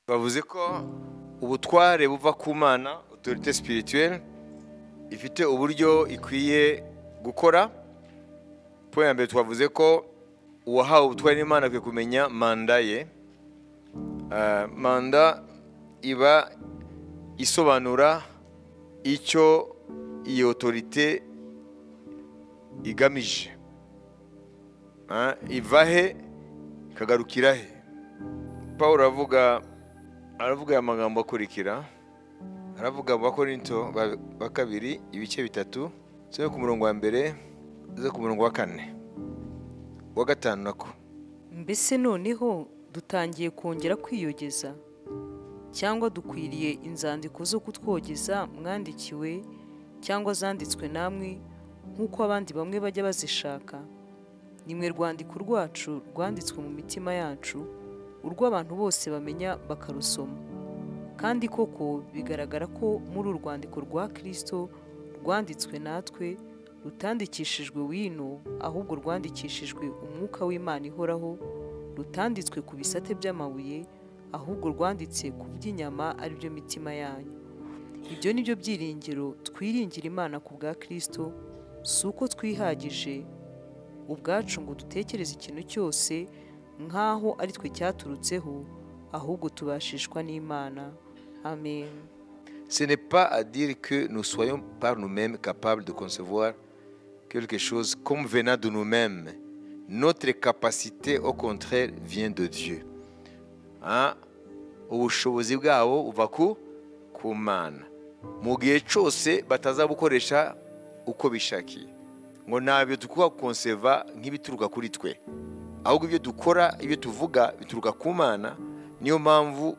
twavuze ko ubutware buva ku mana otorite sipirituwere ifite uburyo ikwiye gukora point ya mbere twavuze ko uwahawe ubutware n'imana akwiye kumenya manda ye Ah, manda iba isobanura icyo iyo otorite igamije Ah, iva he ikagarukira he paul aravuga aravuga aya magambo akurikira aravuga mu bakorinto ba- ba kabiri ibice bitatu zo ku murongo wa mbere zo ku murongo wa kane wa gatanu nako mbese noneho dutangiye kongera kwiyogeza cyangwa dukwiriye inzandiko zo kutwogeza mwandikiwe cyangwa zanditswe namwe nk'uko abandi bamwe bajya bazishaka nimwe rwandiko rwacu rwanditswe mu mitima yacu urwo abantu bose bamenya bakarusoma kandi koko bigaragara ko muri uru rwandiko rwa kirisito rwanditswe natwe rutandikishijwe wino ahubwo rwandikishijwe umwuka w'imana ihoraho rutanditswe ku bisate by'amabuye ahubwo rwanditse ku by'inyama ari byo mitima yanyu ibyo ni byo byiringiro twiringira imana ku bwa kirisito si uko twihagije ubwacu ngo dutekereze ikintu cyose nk'aho ari twe cyaturutseho ahubwo tubashishwa n'imana amen ce n'est pas à dire que nous soyons par nous-mêmes capables de concevoir quelque chose comme venant de nous-mêmes. Notre capacité, au contraire, vient de Dieu. Hein? ubushobozi bwabo buva ku ku mana mu gihe cyose batazabukoresha uko bishakiye ngo ntabyo dukuba konseva nk'ibituruka kuri twe ahubwo ibyo dukora ibyo tuvuga bituruka ku mana niyo mpamvu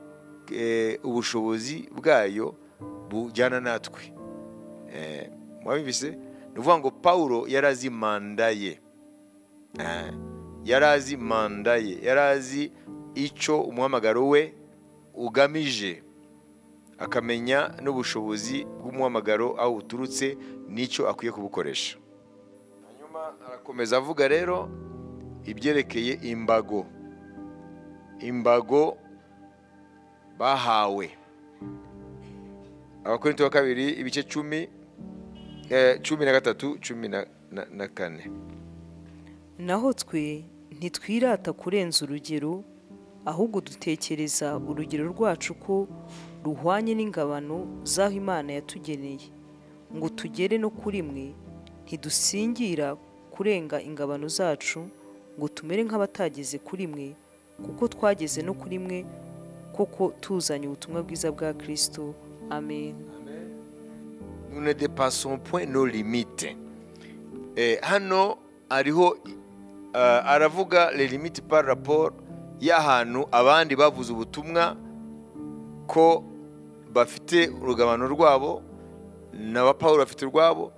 eh, ubushobozi bwayo bujyana natwe Eh, mwabibise ni ukuvuga ngo pawulo yari azi manda ye Eh, yari azi manda ye yari azi icyo umuhamagaro we ugamije akamenya n'ubushobozi bw'umuhamagaro aho uturutse n'icyo akwiye kubukoresha hanyuma arakomeza avuga rero ibyerekeye imbago imbago bahawe abakorinto wa kabiri ibice cumi eh, cumi na gatatu cumi na- na- na kane naho twe ntitwirata kurenza urugero ahubwo dutekereza urugero rwacu ko ruhwanye n'ingabano z'aho imana yatugeneye ngo tugere no kuri mwe ntidusingira kurenga ingabano zacu ngo tumere nk'abatageze kuri mwe kuko twageze no kuri mwe koko tuzanye ubutumwa bwiza bwa kirisito amen nous ne dépassons point nos limites. Eh, hano hariho eh, aravuga les limites par rapport y'ahantu abandi bavuze ubutumwa ko bafite urugabano rwabo n'aba Pawulo bafite urwabo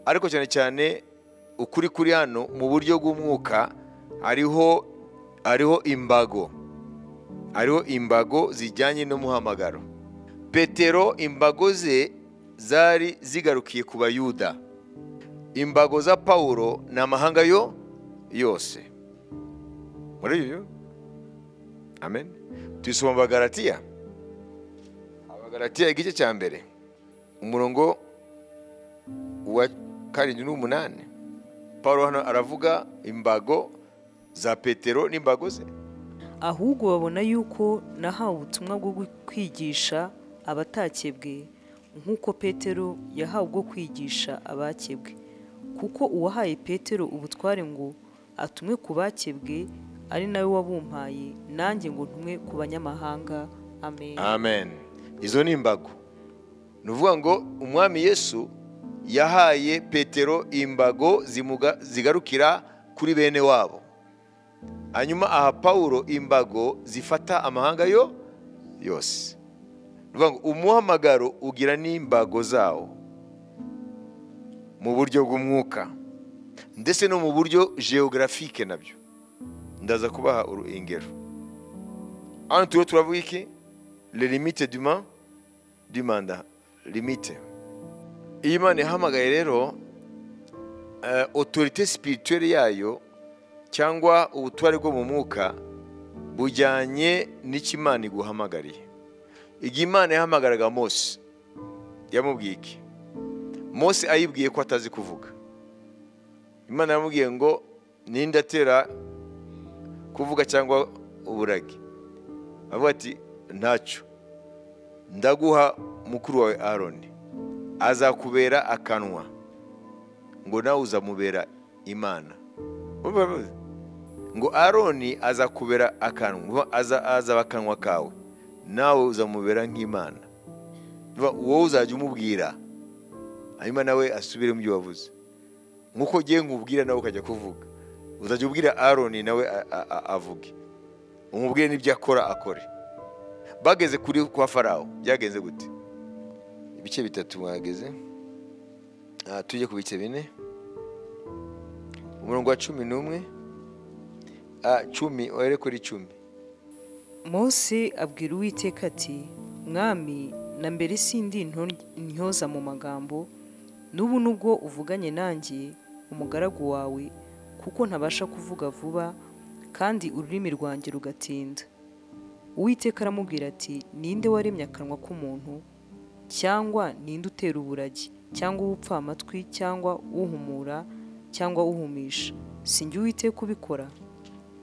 ariko cyane cyane ukuri kuri hano mu buryo bw'umwuka hariho hariho imbago hariho imbago zijyanye n'umuhamagaro petero imbago ze zari zigarukiye ku bayuda imbago za pawulo ni amahanga yo yose muri ibyo amen tuyisoma mu bagaratiya abagaratiya igice cya mbere umurongo wa karindwi n'umunani pawulo hano aravuga imbago za petero n'imbago ze ahubwo babona yuko nahawe ubutumwa bwo gu- kwigisha abatakebwe nk'uko petero yahawe ubwo kwigisha abakebwe kuko uwahaye petero ubutware ngo atumwe ku bakebwe ari nawe wabumpaye nanjye ngo ntumwe ku banyamahanga amen amen izo ni imbago ni ukuvuga ngo umwami yesu yahaye petero imbago zimuga- zigarukira kuri bene wabo hanyuma aha pawulo imbago zifata amahanga yo yose ni ukuvuga ngo umuhamagaro ugira n'imbago zawo mu buryo bw'umwuka ndetse no mu buryo geografike nabyo ndaza kubaha urugero hano turiho turavuga iki le limite du man du mandat limite iyo imana ihamagaye rero eh, autorité spirituelle yayo cyangwa ubutware bwo mu mwuka bujyanye n'icyo imana iguhamagariye igihe imana yahamagaraga mose yamubwiye iki mose ayibwiye ko atazi kuvuga imana yamubwiye ngo ninde atera kuvuga cyangwa uburage avuga ati ntacyo ndaguha mukuru wawe aroni azakubera akanwa ngo nawe uzamubera imana Urumva bivuze? ngo aroni azakubera akanwa aza- azaba akanwa kawe nawe uzamubera nk'imana Urumva, wowe uzajya umubwira hanyuma nawe asubire mu byo wavuze nk'uko ugiye nkubwira nawe ukajya kuvuga uzajya ubwira aroni nawe a- a- a- avuge umubwire n'ibyo akora akore bageze kuri kwa farawo byagenze gute ibice bitatu mwageze Ah, tujye ku bice bine umurongo wa cumi n'umwe Ah, cumi ohere kuri cumi mose abwira uwiteka ati mwami na mbere sindi nto- ntyoza mu magambo n'ubu nubwo uvuganye nanjye umugaragu wawe kuko ntabasha kuvuga vuba kandi ururimi rwanjye rugatinda uwiteka aramubwira ati ninde waremye akanwa k'umuntu cyangwa ninde utera uburagi cyangwa ubupfamatwi cyangwa uhumura cyangwa uhumisha si njye uwiteka ubikora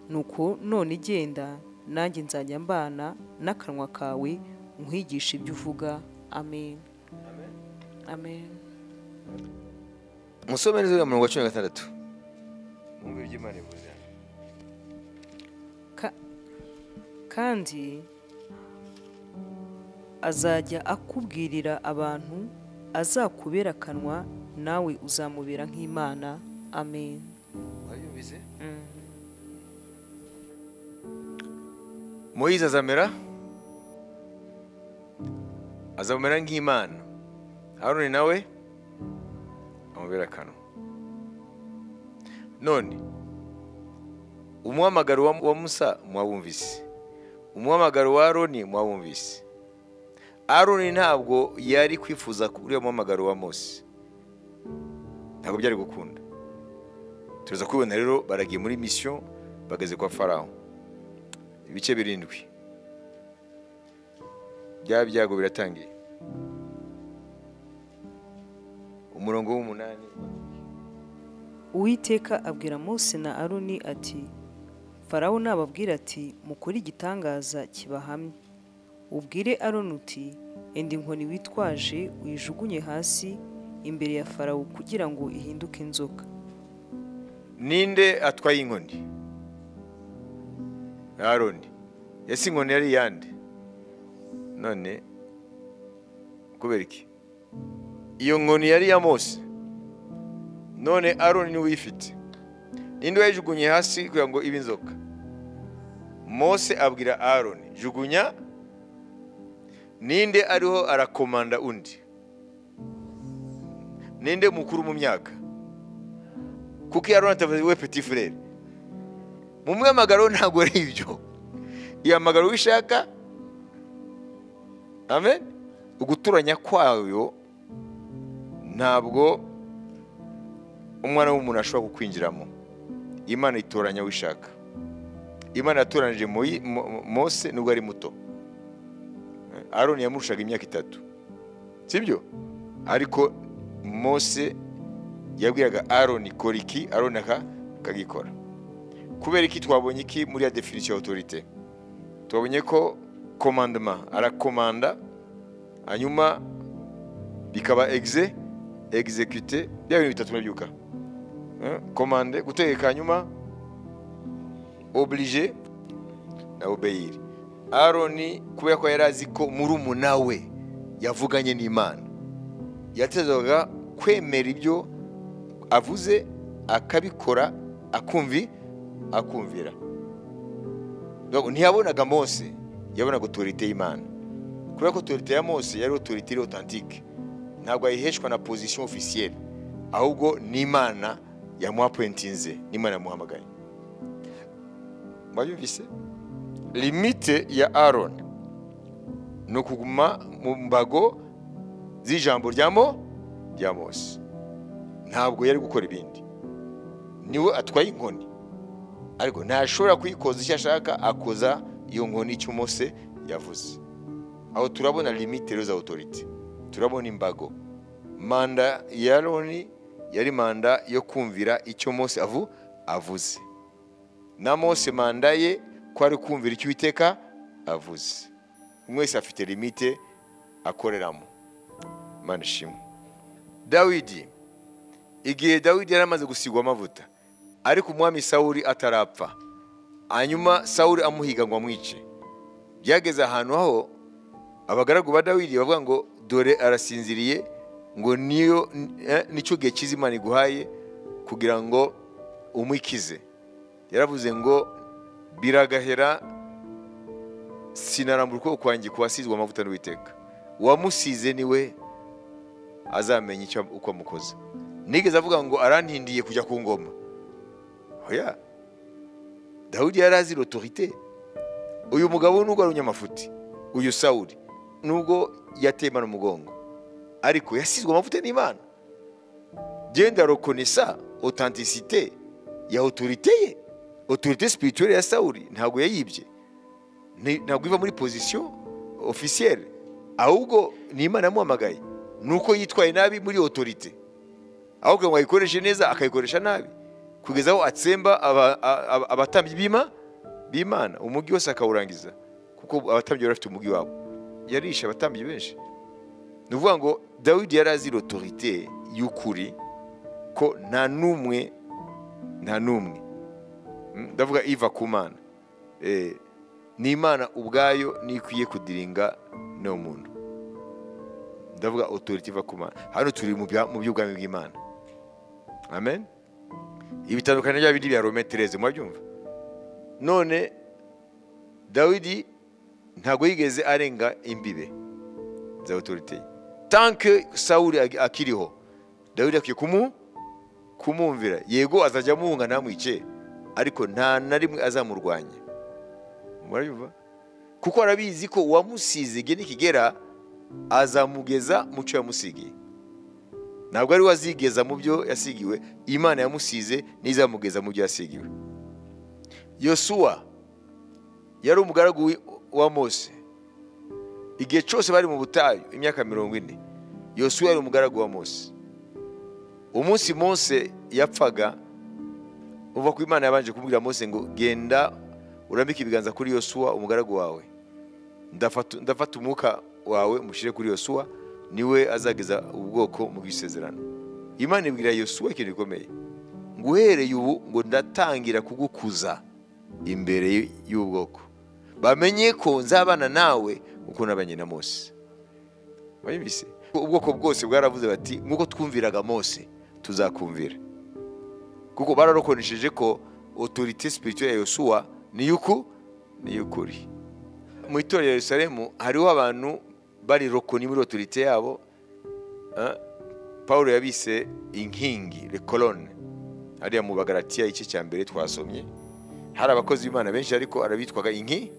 nuko none igenda nanjye nzajya mbana n'akanwa kawe nkwigisha ibyo uvuga amen amen musome neza uriya murongo wa cumi na gatandatu mwumve ibyo imana ivuze Ka- kandi azajya akubwirira abantu azakubera akanwa nawe uzamubera nk'imana amen wabyumvise Mm. moyize azamera azamera nk'imana aroni nawe amubera akanwa none umuhamagaro wa wa musa mwawumvise umuhamagaro wa aroni mwawumvise aroni ntabwo yari kwifuza uriya muhamagaro wa mose ntabwo byari gukunda turaza kubibona rero baragiye muri misiyo bageze kwa farawo ibice birindwi bya byago biratangiye umurongo w'umunani uwiteka abwira mose na aroni ati farawo nababwira ati mukore igitangaza kibahamye ubwire aroni uti enda inkoni witwaje uyijugunye hasi imbere ya farawo kugira ngo ihinduke inzoka ninde atwaye inkoni aroni ese inkoni yari iyande none kubera iki iyo nkoni yari iya mose none aroni niwe uyifite ninde wayijugunye hasi kugira ngo ibe inzoka mose abwira aroni jugunya ninde ariho arakomanda undi ninde mukuru mu myaka kuko iyo aroni atavuze we peti furere mu mwamagaro ntabwo ari ibyo ihamagara uwo ishaka amen uguturanya kwayo ntabwo umwana w'umuntu ashobora kukwinjiramo imana itoranya uwo ishaka imana yatoranije Moyi- Mo- Mo- mose nubwo ari muto aroni yamurushaga imyaka itatu sibyo ariko mose yabwiraga aroni kora iki aroni aka akagikora kubera iki twabonye iki muri ya definisiyo ya otorite twabonye ko komandoma arakomanda hanyuma bikaba egze egizekite bya bintu bitatu murabyuka Eh, komande gutegeka hanyuma oblige na obeyiri aroni kubera ko yari azi ko murumuna we yavuganye n'imana yatezaga kwemera ibyo avuze akabikora akumvi akumvira Donc, ntiyabonaga mose yabonaga otorite y'imana kubera ko otorite ya mose yari otorite iri otantike ntabwo ayiheshwa na pozisiyo ofisiyeri ahubwo n'imana yamuhapuwentinze n'imana yamuhamagaye mwabyumvise limite ya aron ni ukuguma mu mbago z'ijambo rya mo rya mose ntabwo yari gukora ibindi niwe atwaye inkoni ariko ntashobora kuyikoza icyo ashaka akoza iyo nkoni icyo mose yavuze aho turabona limite rero za otorite turabona imbago manda ya aroni yari manda yo kumvira icyo Mose avu avuze na Mose manda ye ko ari kumvira icyo Uwiteka avuze mwese afite limite akoreramo manda ishimwe dawidi igihe dawidi yari amaze gusigwa amavuta ariko umwami sawuri atarapfa hanyuma sawuri amuhiga ngo amwice byageze ahantu aho abagaragu ba dawidi bavuga ngo dore arasinziriye ngo niyo eh, nicyo gihe cyiza imana iguhaye kugira ngo umwikize yaravuze ngo biragahera sinarambura ukuboko kwanjye ku wasizwe amavuta n'uwiteka uwamusize niwe azamenya icyo uko amukoze nigeze avuga ngo arantindiye kujya ku ngoma oya dawidi yari azi l'autorité uyu mugabo nubwo ari umunyamafuti uyu sawuri nubwo yatemana umugongo ariko yasizwe amavuta n'imana genda rokonesa otantisite ya otorite ye otorite sipirituwere ya sawuri ntabwo yayibye Ni- ntabwo iva muri pozisiyo ofisiyere ahubwo ni imana yamuhamagaye ni uko yitwaye nabi muri otorite aho kugira ngo ayikoreshe neza akayikoresha nabi kugeza aho atsemba aba- a- a- abatambyi b'ima b'imana umugi wose akawurangiza kuko abatambyi bari bafite umugi wabo yarishe abatambyi benshi ni ukuvuga ngo dawidi yari azi l'autorité y'ukuri ko nta n'umwe nta n'umwe Mm, ndavuga iva ku mana Eh, ni imana ubwayo niyo ikwiye kudiringa no muntu ndavuga autorité iva ku mana hano turi mu bya- mu by'ubwami bw'imana amen ibitandukanye bya bindi bya rome tereze murabyumva none dawidi ntabwo yigeze arenga imbibe za otorite ye tanke sawuri ag- akiriho dawidi akwiye kumu kumwumvira yego azajya amuhunga ntamwice ariko nta na rimwe azamurwanya murabyumva kuko arabizi ko uwamusize igihe nikigera azamugeza mu cyo yamusigiye ntabwo ari we azigeza mu byo yasigiwe imana yamusize n'izamugeza mu byo yasigiwe yosuwa yari umugaragu wi- wa mose igihe cyose bari mu butayu imyaka mirongo ine yosuwa yari umugaragu wa mose umunsi mose yapfaga uva ku imana yabanje kumubwira mose ngo genda urambike ibiganza kuri yosuwa umugaragu wawe ndafata ndafata umwuka wawe mushyire kuri yosuwa niwe azageza ubwoko mu bw'isezerano imana ibwira yosuwa ikintu gikomeye ngo uhereye ubu ngo ndatangira kugukuza imbere y'ubwoko bamenye ko nzabana nawe uko nabanye na mose Wabibise? ubwoko bwose bwaravuze bati nk'uko twumviraga mose tuzakumvira kuko bararokonesheje ko otorite sipirituwere ya yosuwa ni yuku ni y'ukuri mu itorero ya yerusalemu hariho abantu barirokoni muri otorite yabo eh, paul yabise inkingi rekorone hariya mu bagaratiya igice cya mbere twasomye hari abakozi b'imana benshi ariko arabitwaga inki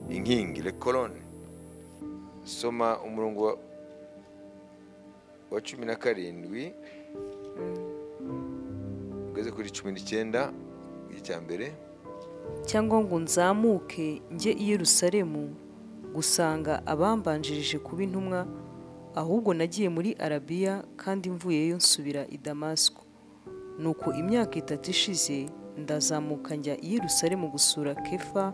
inkingi rekorone soma umurongo wa- wa cumi na karindwi ugeze kuri cumi n'icyenda icya mbere cyangwa ngo nzamuke njye i yerusalemu gusanga abambanjirije kuba intumwa ahubwo nagiye muri arabiya kandi mvuyeyo nsubira i damasiko nuko imyaka itatu ishize ndazamuka njya i yerusalemu gusura kefa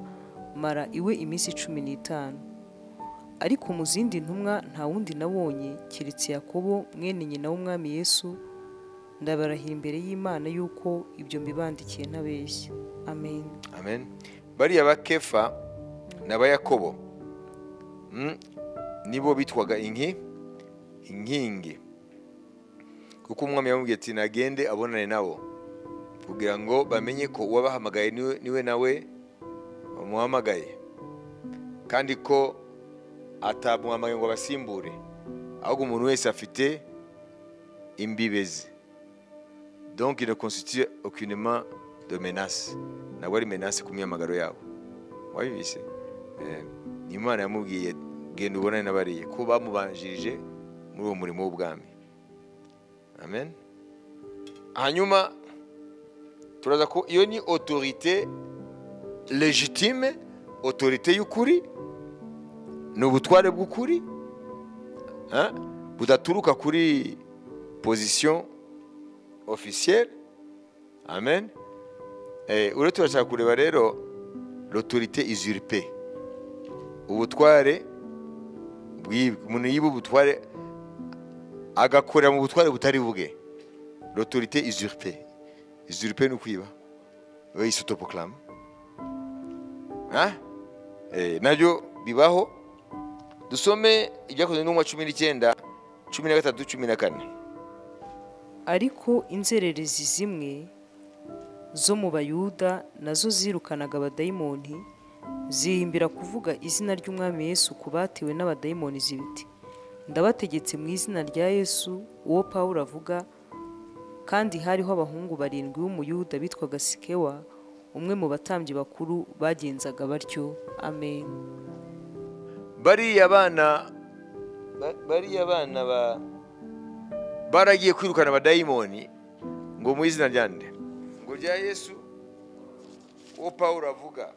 mara iwe iminsi cumi n'itanu ariko mu zindi ntumwa nta wundi nabonye keretse yakobo mwene nyina w'umwami yesu ndabarahira imbere y'imana y'uko ibyo mbibandikiye ntabeshya amen amen bariya ba kefa ni aba yakobo Mm, nibo bitwaga inki inkingi kuko umwami yamubwiye ati nagende abonane nabo kugira ngo bamenye ko uwabahamagaye niwe niwe nawe wamuhamagaye kandi ko atamuhamagaye ngo abasimbure ahubwo umuntu wese afite imbibe ze donc il ne constitue aucunement de menace ntabwo ari menace ku myamagaro yabo wabibise Eh, imana yamubwiye genda ubonane n'abariye ko bamubanjirije muri uwo murimo w'ubwami amen hanyuma turaza ko iyo ni autorité légitime autorité y'ukuri ni ubutware bw'ukuri hein, budaturuka kuri position officielle amen Eh, uretse turashaka kureba rero l'autorité usurpée ubutware bw'i- umuntu yiba ubutware agakorera mu butware butari bwe l'autorité usurpée usurpée ni ukwiba we isotopoclame nabyo bibaho dusome ibyakozwe n'umwa cumi n'icyenda cumi na gatatu cumi na kane ariko inzererezi zimwe zo mu bayuda nazo zirukanaga abadayimoni zihimbira kuvuga izina ry'umwami yesu ku batiwe n'abadayimoni zibiti ndabategetse mu izina rya yesu uwo pawulo avuga kandi hariho abahungu barindwi b'umuyuda bitwaga sikewa umwe mu batambyi bakuru bagenzaga batyo amen bariya bana ba- bariya bana ba baragiye kwirukana abadayimoni ngo mu izina rya nde ngo rya yesu uwo pawulo avuga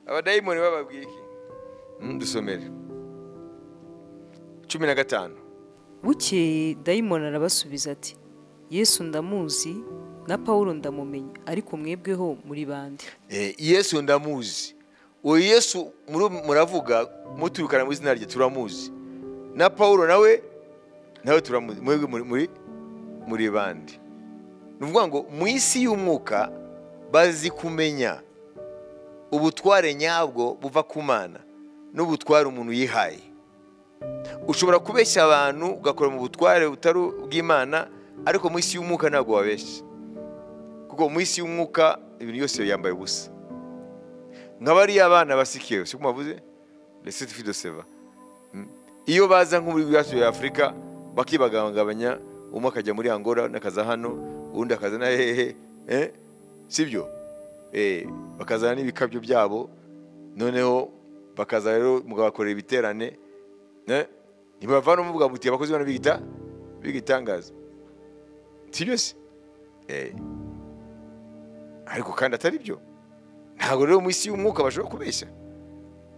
abadayimoni bababwiye iki Mm, dusomere cumi na gatanu bukeye dayimoni arabasubiza ati yesu ndamuzi na pawulo ndamumenya ariko mwebweho muri bande Eh, yesu ndamuzi uwo yesu muri- muravuga muturukana mu izina rye turamuzi na paulo nawe nawe turamuzi mwebwe muri- muri muri bande ni ukuvuga ngo mu isi y'umwuka bazi kumenya ubutware nyabwo buva ku mana n'ubutware umuntu yihaye ushobora kubeshya abantu ugakora mu butware butari ubw'imana ariko mu isi y'umwuka ntabwo wabeshya kuko mu isi y'umwuka ibintu byose yambaye ubusa nka bariya abana basikiwe siko mwavuze rese tufi de seva Mm. iyo baza nko muri bwasuye afurika bakibagabanya umwe akajya muri angola undi akaza hano undi akaza na hehe eh? sibyo eh, bakazana n'ibikabyo byabo noneho bakaza rero mugabakorera ibiterane eh? ntibavana muvuga muti abakozi bano bigita bigitangaza sibyo se eh. ariko kandi atari byo ntabwo rero mu isi y'umwuka bashobora kubeshya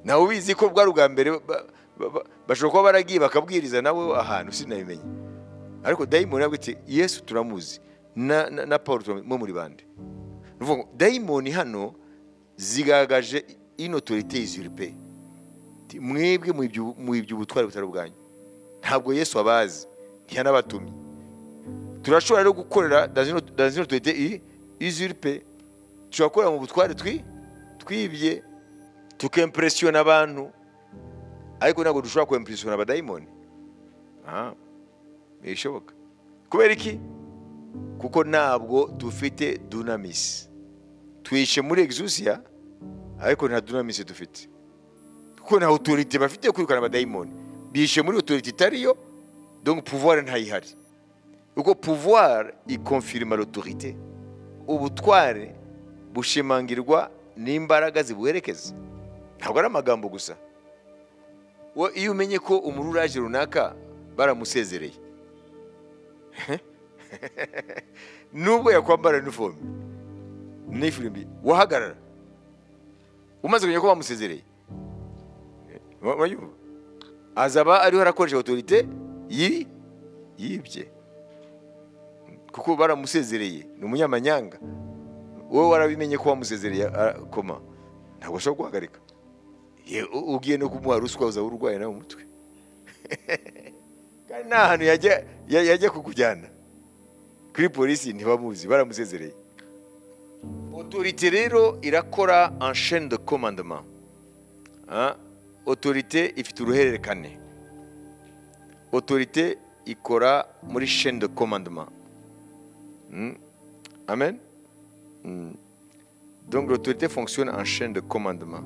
nawe ubizi ko bwari ubwa mbere ba- ba- ba- bashobora kuba baragiye bakabwiriza nawe ahantu sinabimenya ariko dayimoni yabwo iti yesu turamuzi na, na, na paul turamuzi mwe muri bande Ni ukuvuga ngo dayimoni hano zigaragaje inotorite izuripe mwebwe muhibye- muhibye ubutwari butari ubwanyu ntabwo yesu abazi ntiyanabatumye turashobora rero gukorera dans une autorité usurpée dushobora gukorera mu butware twi twibye tukempresiyona abantu ariko ntabwo dushobora kwempresiyona abadayimoni Ah, ntibishoboka kubera iki kuko ntabwo dufite dunamisi tuyishe muri exusia ariko nta dunamisi dufite kuko nta autorité bafite yo kwirukana abadayimoni bishe muri autorité itariyo donc pouvoir ntayihari kuko pouvoir ikonfirima l'autorité ubutware bushimangirwa n'imbaraga zibuherekeza ntabwo ari amagambo gusa Wo- iyo umenye ko umururaje runaka baramusezereye nubwo yakwambara uniforme n'ifirimbi wahagarara umaze kumenya ko bamusezereye Wa- wayumva azaba ariho arakoresha autorité yi- yibye kuko baramusezereye ni umunyamanyanga wowe warabimenye ko wamusezereye arakoma ntabwo ashobora guhagarika Ye- u- ugiye no kumuha ruswa uzaba urwaye nawe umutwe kandi nta hantu yajya ya- yajya kukujyana kuri polisi ntibamuzi baramusezereye otorite rero irakora en chaine de commandement Ah, otorite ifite uruhererekane otorite ikora muri chaine de commandement Mm. Amen. Mm. Donc l'autorité fonctionne en chaîne de commandement.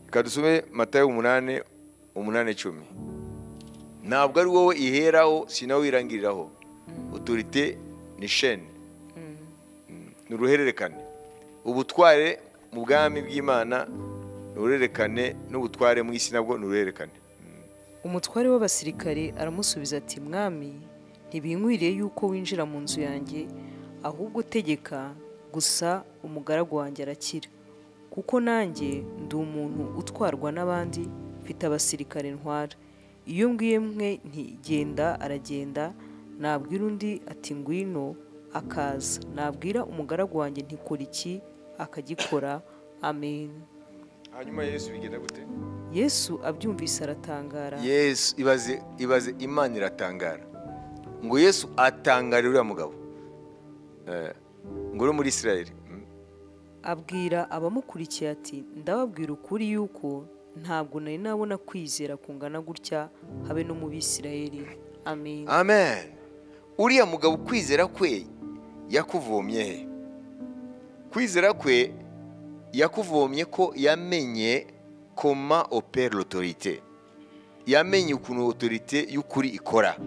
Reka dusome Matayo umunani umunani icumi ntabwo ari wowe iheraho si nawe wirangiriraho otorite ni shene ni uruhererekane ubutware mu bwami bw'imana ni uruhererekane n'ubutware mu isi nabwo ni uruhererekane umutware w'abasirikare aramusubiza ati mwami ntibinkwiriye yuko winjira mu nzu yanjye ahubwo tegeka gusa umugaragu wanjye arakira kuko nanjye ndi umuntu utwarwa n'abandi mfite abasirikare ntwara iyo mbwiye mwe nti genda aragenda nabwira undi ati ngwino akaza nabwira umugaragu wanjye nti kora iki akagikora amen hanyuma yesu bigenda gute yesu abyumvise aratangara yesu ibaze ibaze imana iratangara ngo yesu atangarire uriya mugabo Eh, ngo uri muri isirayeli abwira abamukurikiye ati ndababwira ukuri yuko ntabwo nari nabona kwizera kungana gutya habe no mu bisirayeli amen amen uriya mugabo ukwizera kwe yakuvomye he kwizera kwe yakuvomye ko yamenye koma opera l'autorité yamenye ukuntu autorité y'ukuri ikora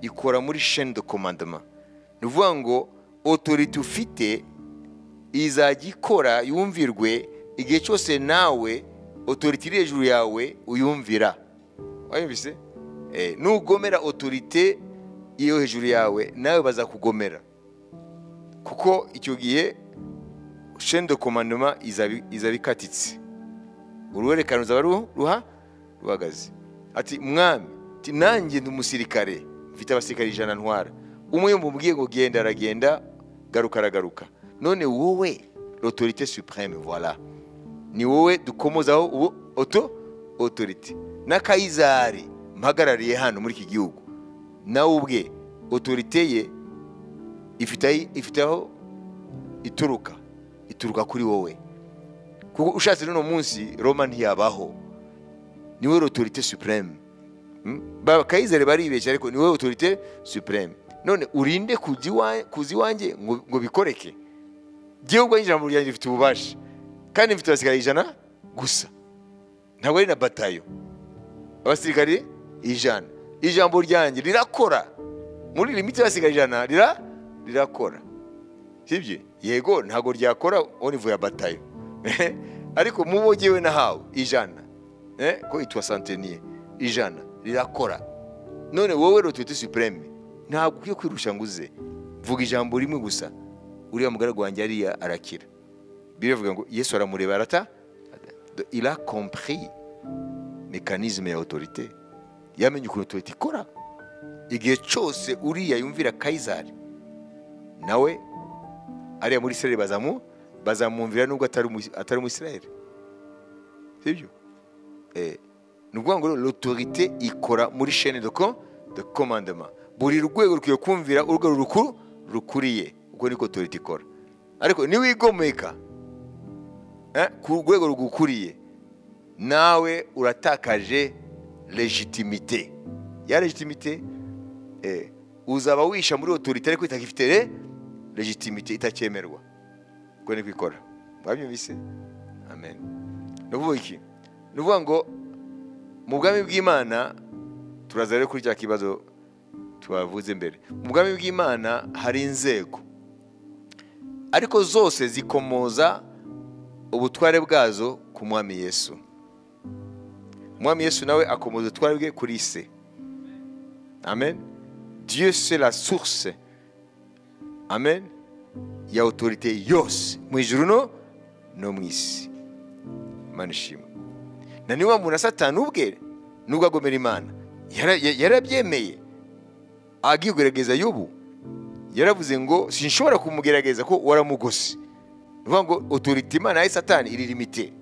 ikora muri chaîne de commandement ni ukuvuga ngo autorité ufite izajya ikora yumvirwe igihe cyose nawe autorité iri hejuru yawe uyumvira wayumvise Eh, nugomera autorité iyo hejuru yawe nawe bazakugomera kuko icyo gihe chaîne de commandement izabi- izaba ikatitse uruhererekane ruzaba ru- ruha ruhagaze ati mwami ati nanjye ndi umusirikare mfite abasirikare ijana ntwara umwe mubwiye ngo genda aragenda garuka aragaruka none wowe l'autorité supreme voilà ni wowe dukomozaho ubu oto otorite na kayizari mpagarariye hano muri iki gihugu nawe ubwe otorite ye ifite aho- ifite aho ituruka ituruka kuri wowe kuko ushatse n'uno munsi roma ntiyabaho ni wowe otorite supreme Mm? Ba- kayizari baribeshya ariko ni wowe otorite supreme none urinde kujya iwa- kuza iwanjye ngo ngo bikoreke jyewe ubwo yinjira mu ryanjye rifite ububasha kandi mfite abasirikare ijana gusa ntabwo ari na batayo abasirikare ijana ijambo ryanjye rirakora muri limiti y'abasirikare ijana rira rirakora sibyo yego ntabwo ryakora onivuye batayo ariko mubo jyewe nahawe ijana eh, ko itwa santeniye ijana rirakora none wowe rotuwiti supureme ntabwo ukwiye kwirusha ngo uze vuga ijambo rimwe gusa uriya mugaragu wanjye ariya arakira biriya bivuga ngo yesu aramureba arata ira kompiri mekanizme ya otorite yamenye ukuntu otorite ikora igihe cyose uriya yumvira kayizari nawe ariya muri isirayeli bazamu bazamwumvira nubwo atari umu- atari umusirayeli sibyo Eh, ni ukuvuga ngo l'autorité ikora muri chaîne de com de commandement buri rwego rukwiye kumvira urwo rukuru rukuriye ubwo niko autorité ikora ariko niwigomeka eh, ku rwego rugukuriye nawe uratakaje legitimite ya legitimite eh, uzaba wisha muri autorité ariko itakifite re- legitimite itacyemerwa ubwo niko ikora mwabyumvise amen ni ukuvuga iki ni ukuvuga ngo mu bwami bw'imana turaza rero kuri cya kibazo tubavuze mbere mu bwami bw'imana hari inzego ariko zose zikomoza ubutware bwazo ku mwami yesu umwami yesu nawe akomoza ubutware bwe kuri se amen dieu c'est la source amen ya autorité yose mu ijuru no no mu isi imana ishimwe na niwa muntu satani ubwe nubwo agomera imana yara- ya- yarabyemeye agigerageza y'ubu yaravuze ngo sinshobora kumugerageza ko waramugose ni ukuvuga ngo otorite imana ya satani iri limite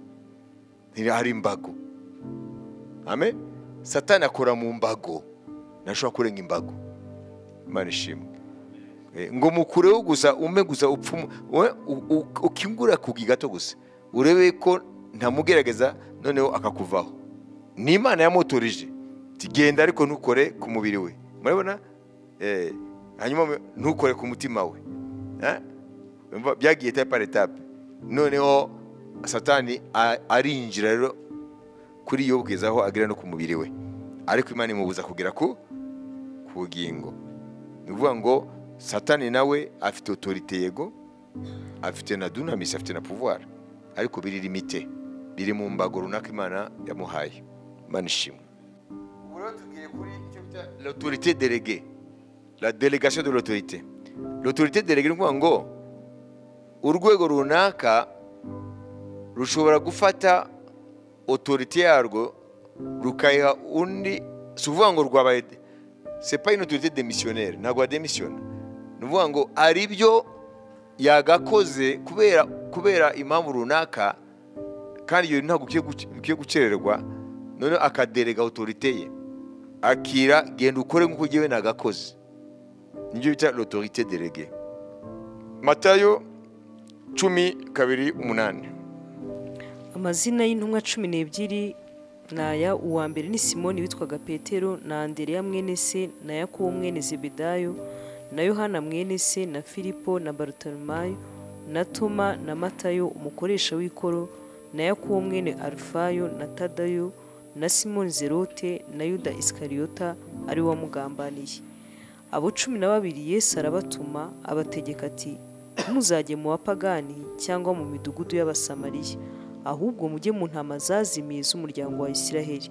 hari imbago amen satani akora mu mbago ntashobora kurenga imbago imana ishimwe Eh, ngo mukureho gusa ume gusa upfumu we- u- u- ukingura kugi gato gusa urebe ko ntamugerageza noneho akakuvaho ni imana yamuturije Iti, genda ariko ntukore ku mubiri we murabona Eh, hanyuma mu- ntukore ku mutima we Eh? Umva, byagiye etape par etape noneho satani a- arinjira rero kuri iyo bwiza aho agera no ku mubiri we ariko imana imubuza kugera ku ku bugingo ni ukuvuga ngo satani nawe afite otorite yego afite na dunamisi afite na puvuwara ariko biri limite biri mu mbago runaka imana yamuhaye imana ishimwe ubu rero tugiye kuri icyo bita l'autorité déléguée la délégation de l'autorité l'autorité déléguée ni ukuvuga ngo urwego runaka rushobora gufata otorite yarwo rukayiha undi si ukuvuga ngo rwabaye sepa ino turite demisiyoneri ntabwo wademisiyona ni ukuvuga ngo hari ibyo yagakoze kubera kubera impamvu runaka kandi iyo ntabwo ukwiye gukererwa noneho akaderega otorite ye akira genda ukore nk'uko ugiye nagakoze nibyo bita otorite derege matayo cumi kabiri umunani amazina y'intumwa cumi n'ebyiri ni aya uwa mbere ni simoni witwaga petero na andereya mwene se na yakobo mwene zebedayo na yohana mwene se na filipo na barutolomayo na toma na matayo umukoresha w'ikoro na yakobo mwene arufayo na tadayo na simoni zerote na yuda isikariyota ari wamugambaniye abo cumi na babiri yesu arabatuma abategeka ati muzajye mu bapagani cyangwa mu midugudu y'abasamariya ahubwo mujye mu ntama zazimiye z'umuryango wa isiraheli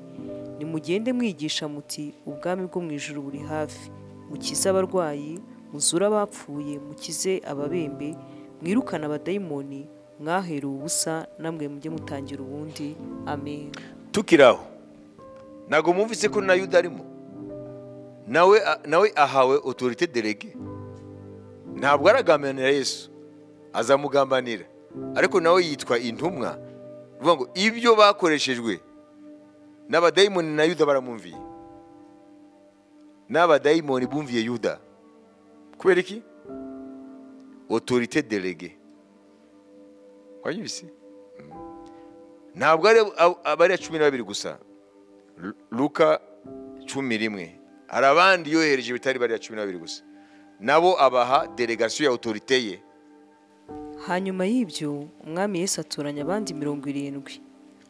nimugende mwigisha muti ubwami bwo mu ijuru buri hafi mukize abarwayi muzure abapfuye mukize ababembe mwirukane abadayimoni mwahera ubusa namwe mujye mutangira ubundi amen tukiraho ntabwo mwumvise ko na yuda arimo nawe nawe ahawe otorite derege ntabwo aragambanira yesu azamugambanira ariko nawe yitwa intumwa bivuga ngo ibyo bakoreshejwe n'abadayimoni na yuda baramwumviye n'abadayimoni bumviye yuda kubera iki otorite derege wanyubise ntabwo aba ari cumi na babiri gusa luka cumi rimwe hari abandi yohereje bitari bariya cumi na babiri gusa nabo abaha delegasiyo ya otorite ye hanyuma y'ibyo umwami Yesu atoranya abandi mirongo irindwi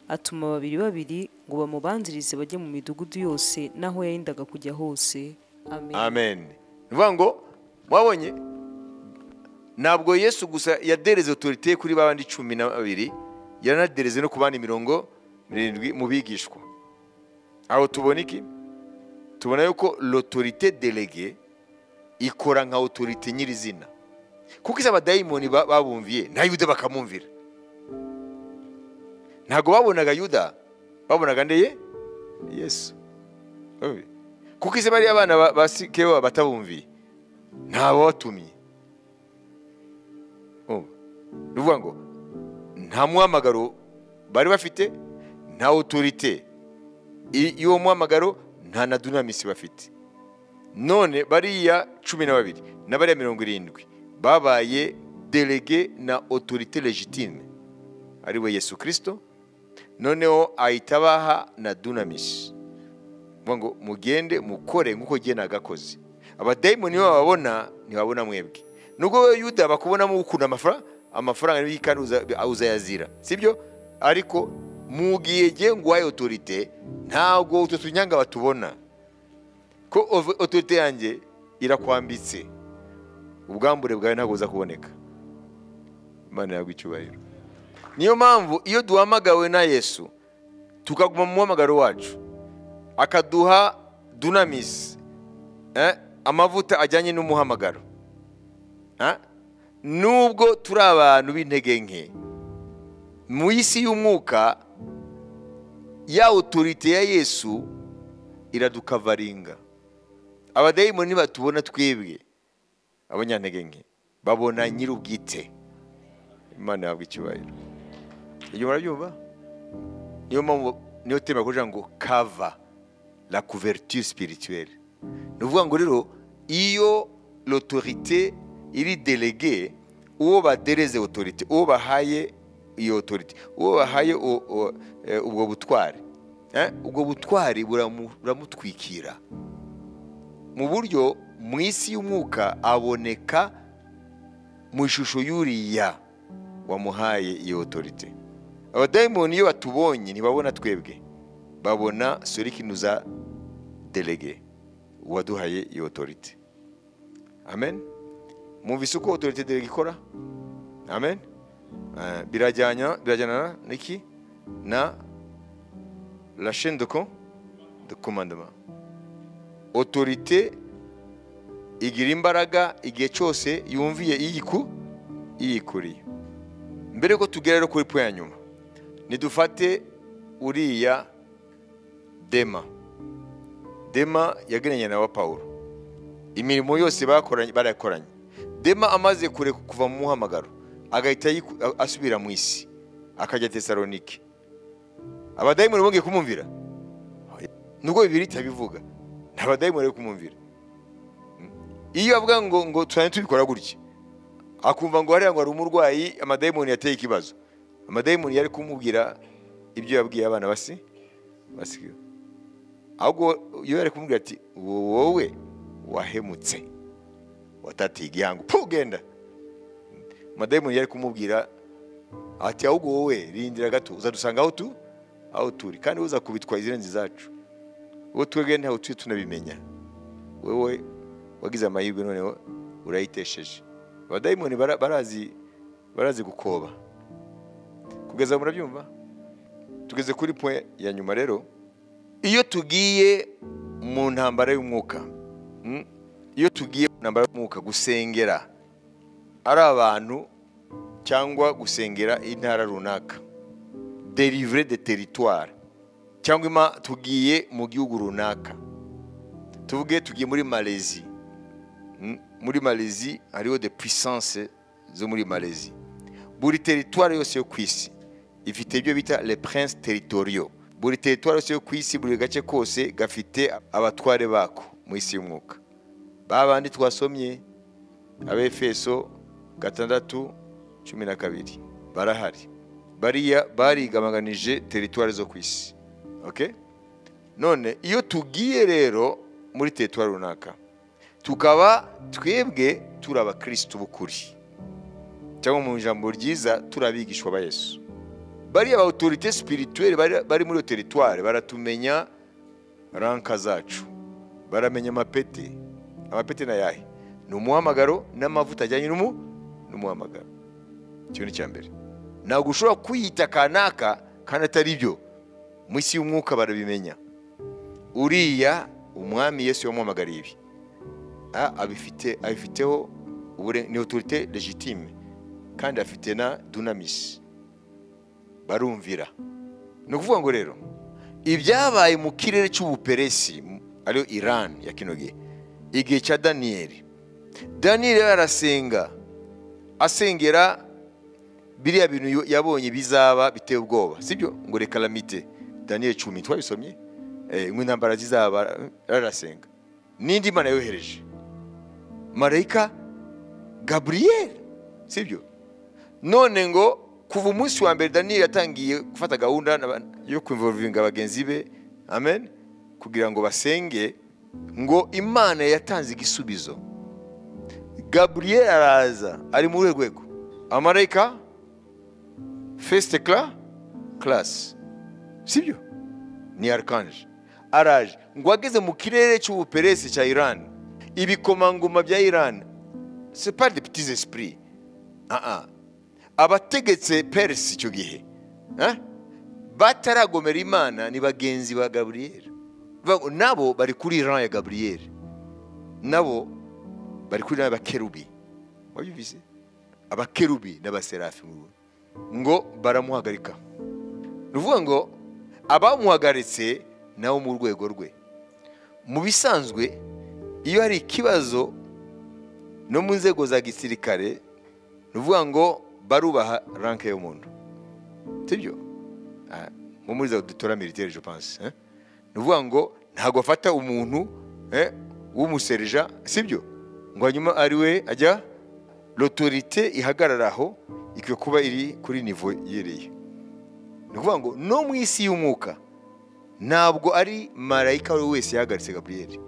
atuma babiri babiri ngo bamubanzirize bajye mu midugudu yose n'aho yayendaga kujya hose amen ni ukuvuga ngo mwabonye ntabwo yesu gusa yadereze otorite kuri ba bandi cumi na babiri yaranadereze no ku bandi mirongo mirindwi mu bigishwa aho tubona iki tubona yuko l'autorité delege ikora nka otorite nyirizina kuko izi abadayimoni babumviye na yuda bakamwumvira ntabwo babonaga yuda babonaga ndeye yesu kuko izi bariya abana ba sikewa batabumviye ntababatumye ni ukuvuga ngo nta muhamagaro bari bafite nta otorite y'uwo muhamagaro nta na dunamisi bafite none bariya cumi na babiri na bariya mirongo irindwi babaye delege na otorite legitime ariwe yesu kirisito noneho ahita abaha na dunamisi ngo mugende mukore nk'uko ugena agakozi abadayimoni niba bababona ntibabona mwebwe nubwo we yuda bakubonamo ukunda amafaranga amafaranga niba kandi uzayazira sibyo ariko mu gihe ngo uhaye otorite ntabwo utu tunyanga batubona ko otorite yanjye irakwambitse ubwambure bwawe ntabwo buza kuboneka imana yagwa icyubahiro niyo mpamvu iyo duhamagawe na yesu tukaguma mu muhamagaro wacu akaduha dunamisi amavuta ajyanye n'umuhamagaro nubwo turi abantu b'intege nke mu isi y'umwuka ya otorite ya yesu iradukavaringa abadayimoni ntibatubona twebwe abanyantege nke babona nyir'ubwite imana yabwa icyubahiro ibyo murabyumva niyo mpamvu niyo tema kugira ngo kava la couverture spirituelle ni ukuvuga ngo rero iyo l'autorité iri delege uwo badereze autorité uwo bahaye iyo autorité uwo bahaye ubwo butwari ubwo butwari buramutwikira mu buryo mu isi y'umwuka aboneka mu ishusho y'uriya wamuhaye iyo otorite abadayimoni iyo batubonye ntibabona twebwe babona sorikinu za delege uwaduhaye iyo otorite amen mwumvise uko otorite delege ikora amen birajyana n'iki na la chaine de commandement otorite igira imbaraga igihe cyose yumviye iyiku iyikuriye mbere yuko tugera rero kuri po ya nyuma ntidufate uriya dema dema yagiranye na wa paul imirimo yose bakoranye barakoranye dema amaze kure kuva mu muhamagaro agahita yiku- a- asubira mu isi akajya tesalonike abadayimoni bongeye kumwumvira nubwo bibiri itabivuga nta badayimoni bari kumwumvira iyo avuga ngo ngo turane tubikora gutya akumva ngo hariya ngo hari umurwayi amadayimoni yateye ikibazo amadayimoni yari kumubwira ibyo yabwiye abana basi basigaye ahubwo iyo yari kumubwira ati wowe wahemutse watateye igihango pu genda amadayimoni yari kumubwira ati ahubwo wowe rindira gato uzadusanga aho tu aho turi kandi uzakubitwa izirenze izacu uwo twebwe ntawe tuye tunabimenya wowe wagize amahirwe none urayitesheje abadayimoni bara- barazi barazi gukoba kugeza aho murabyumva tugeze kuri point ya nyuma rero iyo tugiye mu ntambara y'umwuka mm, iyo tugiye mu ntambara y'umwuka gusengera ari abantu cyangwa gusengera intara runaka derivre de territoire cyangwa ima tugiye mu gihugu runaka tuvuge tugiye muri malezi muri malezi hariho de puissance zo muri malezi buri teritwari yose yo ku isi ifite ibyo bita le prince territoriaux buri teritwari yose yo ku isi buri gace kose gafite abatware bako mu isi y'umwuka ba bandi twasomye abefeso gatandatu cumi na kabiri barahari bariya barigamaganije teritwari zo ku isi okay? none iyo tugiye rero muri teritwari runaka tukaba twebwe turi abakirisitu b'ukuri cyangwa mu ijambo ryiza turi abigishwa ba yesu bariya ba otorite sipirituweri bari- bari muri iyo teritwari baratumenya ranka zacu baramenya amapeti amapeti ni ayahe ni umuhamagaro n'amavuta ajyanye n'umu n'umuhamagaro icyo ni icya mbere ntabwo ushobora kwiyita kanaka kandi atari byo mu isi y'umwuka barabimenya uriya umwami yesu yamuhamagariye ibi a- abifite abifiteho ubure- ni otorite legitime kandi afite na dunamisi barumvira ni ukuvuga ngo rero ibyabaye mu kirere cy'ubuperesi m- ariyo iran ya kino gihe igihe cya daniyeli daniyeli yari arasenga asengera biriya bintu yo- yabonye bizaba biteye ubwoba sibyo ngo reka lamite daniyeli cumi twabisomye Eh, ngo intambara zizaba yari arasenga n'indi mana yohereje marayika gaburiyeli sibyo none ngo kuva umunsi wa mbere daniyeli yatangiye gufata gahunda n'aba- yo kuinvolvinga bagenzi be amen kugira ngo basenge ngo imana yatanze igisubizo gaburiyeli araza ari muri urwo rwego amarayika fesite kara karasi sibyo ni arikanje araje ngo ageze mu kirere cy'ubuperesi cya irani ibikomangoma bya irani c'est pas des petits esprits Ah, ah. abategetse peresi icyo gihe ah, bataragomera imana ni bagenzi ba gaburiyeli Bivuga ngo nabo bari kuri iran ya gaburiyeli nabo bari kuri iran y'abakerubi wabyumvise abakerubi n'abaserafi mu Rwanda. ngo baramuhagarika ni ukuvuga ngo abamuhagaritse nabo mu rwego rwe mu bisanzwe iyo hari ikibazo no mu nzego za gisirikare ni ukuvuga ngo barubaha ranke y'umuntu sibyo Ah, nko muri za dutora militaire je pense hein? ni ukuvuga ngo ntabwo afata umuntu eh, w'umuserija sibyo ngo hanyuma ari we ajya l'autorité ihagarara aho ikwiye kuba iri kuri nivo yereye ni ukuvuga ngo no mu isi y'umwuka ntabwo ari marayika uwo wese yahagaritse gaburiyeli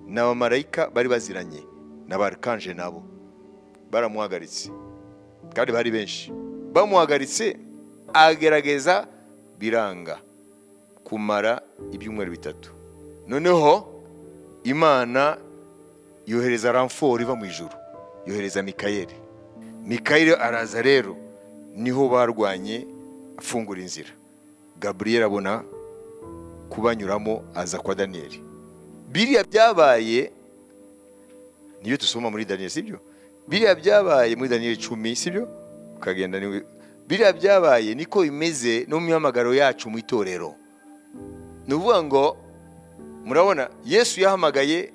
ni abamarayika bari baziranye na ba arikanje nabo baramuhagaritse kandi bari benshi bamuhagaritse agerageza biranga kumara ibyumweru bitatu noneho imana yohereza ramforo iva mu ijuru yohereza mikayeli mikayeli araza rero niho barwanye afungura inzira gaburiyeli abona kubanyuramo aza kwa daniyeli biriya byabaye niyo dusoma muri daniyeli sibyo biriya byabaye muri daniyeli icumi sibyo ukagenda niwe biriya byabaye niko bimeze no mu mihamagaro yacu mu itorero ni ukuvuga ngo murabona yesu yahamagaye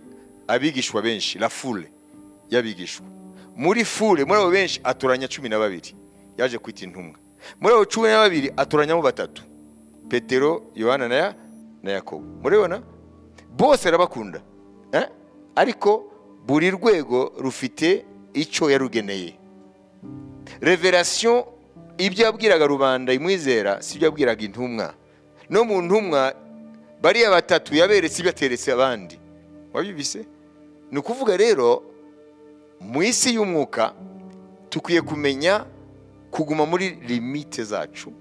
abigishwa benshi la fure y'abigishwa muri fure muri abo benshi atoranya cumi na babiri yaje kwita intumwa muri abo cumi na babiri atoranyamo batatu petero yohana na na yakobo murabona bose arabakunda eh? ariko buri rwego rufite icyo yarugeneye reverasiyo ibyo yabwiraga rubanda imwizera si ibyo yabwiraga intumwa no mu ntumwa bariya batatu yaberetse ibyo ateretse abandi wabibise ni ukuvuga rero mu isi y'umwuka tukwiye kumenya kuguma muri limite zacu